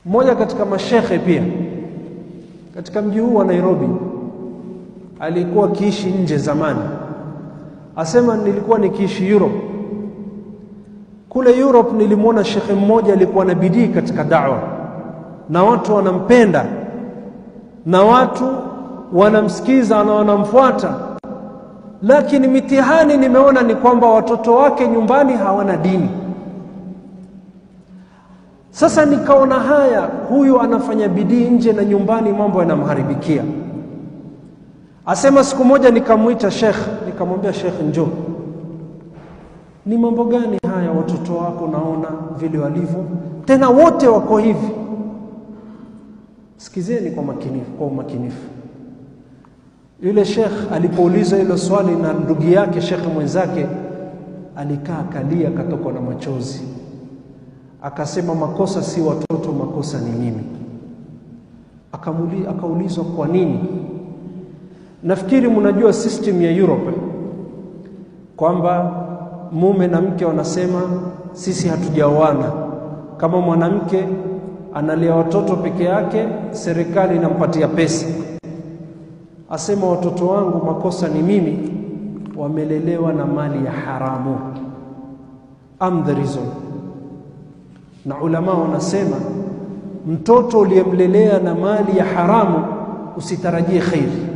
Mmoja katika mashekhe pia katika mji huu wa Nairobi alikuwa akiishi nje zamani, asema nilikuwa nikiishi Europe. Kule Europe nilimwona shekhe mmoja alikuwa na bidii katika dawa na watu wanampenda na watu wanamsikiza na wanamfuata, lakini mitihani nimeona ni kwamba watoto wake nyumbani hawana dini. Sasa nikaona haya, huyu anafanya bidii nje na nyumbani mambo yanamharibikia. Asema siku moja nikamwita Sheikh, nikamwambia Sheikh, njoo, ni mambo gani haya watoto wako naona vile walivyo, tena wote wako hivi. Sikizeni kwa makinifu, kwa umakinifu. Yule Sheikh alipoulizwa hilo swali na ndugu yake Sheikh mwenzake, alikaa akalia, akatokwa na machozi akasema makosa si watoto, makosa ni mimi. Akamuli, akaulizwa kwa nini? Nafikiri mnajua system ya Europe kwamba mume na mke wanasema sisi hatujaoana. Kama mwanamke analea watoto peke yake, serikali inampatia pesa. Asema watoto wangu makosa ni mimi, wamelelewa na mali ya haramu. I'm the reason na ulama wanasema mtoto uliyemlelea na mali ya haramu usitarajie khairi.